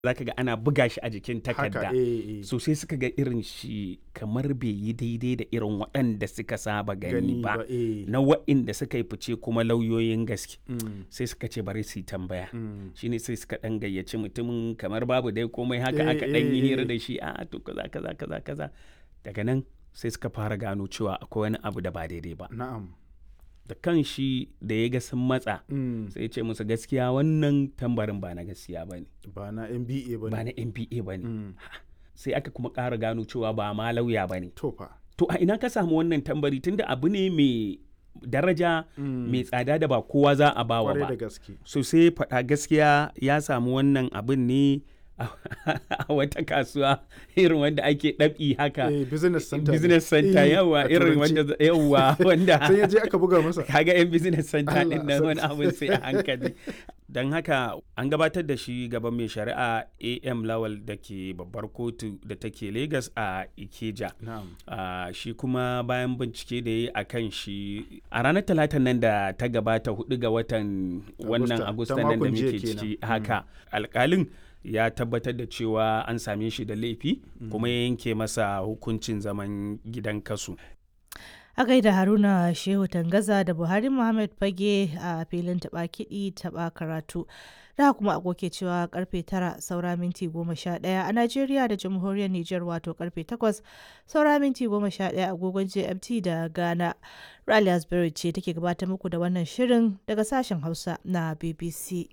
zaka ga ana buga shi a jikin takarda haka eh, eh. so sai suka ga irin shi kamar bai yi daidai da irin waɗanda suka saba gani ba eh. na waɗanda suka yi fice kuma lauyoyin gaske Mm, sai suka ce bari su yi tambaya mm. shine sai suka ɗan gayyaci mutumin kamar babu dai komai haka Eh, aka ɗan yi eh, hira eh. da shi a to kaza kaza kaza kaza daga nan sai suka fara gano cewa akwai wani abu da ba daidai ba na'am da kan shi da ya ga sun matsa Mm, sai ya ce musu gaskiya wannan tambarin ba na gaskiya ba ne ba na nba ba ba ne na npa ba ne Mm, sai aka kuma ƙara gano cewa ba ma lauya ba ne to fa to a ina ka samu wannan tambari tunda abu ne mai daraja Mm, mai tsada da ba kowa za a bawa kwarai da ba gaske so sai faɗa gaskiya ya samu wannan abin ne a wata kasuwa irin wanda ake ɗabi haka eh, business center ne. business center Eh, yawa a irin turanci. wanda yawa wanda sai ya je aka buga masa kaga yan business center Allah din nan wani sarki. abin sai a hankali don haka an gabatar da shi gaban mai shari'a am lawal da ke babbar kotu da take lagos a ikeja na'am Ah, shi kuma bayan bincike da ya yi a kan shi a ranar talatan nan da ta gabata hudu ga watan wannan Agusta, agusta ta nan da makon jiya muke kenan. ciki Mm. haka alkalin ya tabbatar da cewa an same shi da laifi kuma ya yanke masa hukuncin zaman gidan kasu A gaida Haruna Shehu Tangaza da Buhari Muhammad Fage a filin taɓa kiɗi taɓa karatu. Da kuma agoke cewa karfe tara saura minti goma sha ɗaya a Najeriya da Jamhuriyar Nijar wato karfe takwas saura minti goma sha ɗaya agogon GMT da Ghana. Rally Asbury ce take gabatar muku da wannan shirin daga sashen Hausa na BBC.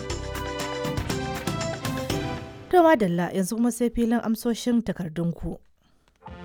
To madalla yanzu kuma sai filin amsoshin takardunku.